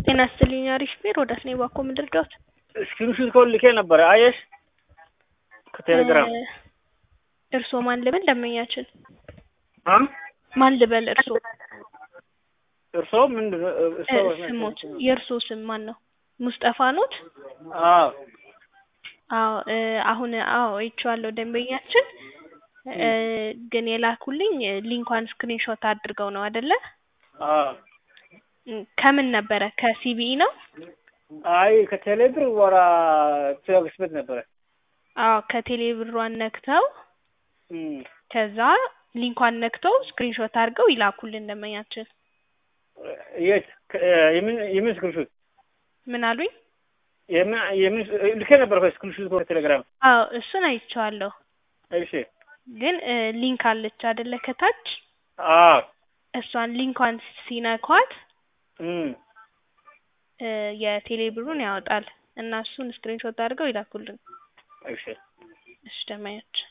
ጤና ይስጥልኝ አሪፍ ቢሮ ወዳት ነው ባኮ ምድር ዶት ስክሪንሹት ኮል ልኬ ነበረ አየሽ ከቴሌግራም እርሶ ማን ልበል ደንበኛችን አ ማን ልበል እርሶ እርሶ ምንድን ነው እርሶ ስሞት የእርሶ ስም ማን ነው ሙስጠፋ ኖት አዎ አዎ አሁን አዎ አይቼዋለሁ ደንበኛችን ግን የላኩልኝ ሊንኳን ስክሪንሾት አድርገው ነው አይደለ አዎ ከምን ነበረ ከሲቢኢ ነው አይ ከቴሌብር ወራ ትራንስፈር ነበረ አዎ ከቴሌ ብሯን ነክተው እም ከዛ ሊንኳን ነክተው ስክሪንሾት አድርገው ይላኩልን ደንበኛችን የት የምን የምን ስክሪንሹት ምን አሉኝ የምን የምን ልኬ ነበር ስክሪንሹት ቴሌግራም አዎ እሱን አይቼዋለሁ እሺ ግን ሊንክ አለች አይደለ ከታች አዎ እሷን ሊንኳን ሲነኳት እም የቴሌ ብሩን ያወጣል እና እሱን ስክሪንሾት አድርገው ይላኩልን እሺ እሺ ደንበኛችን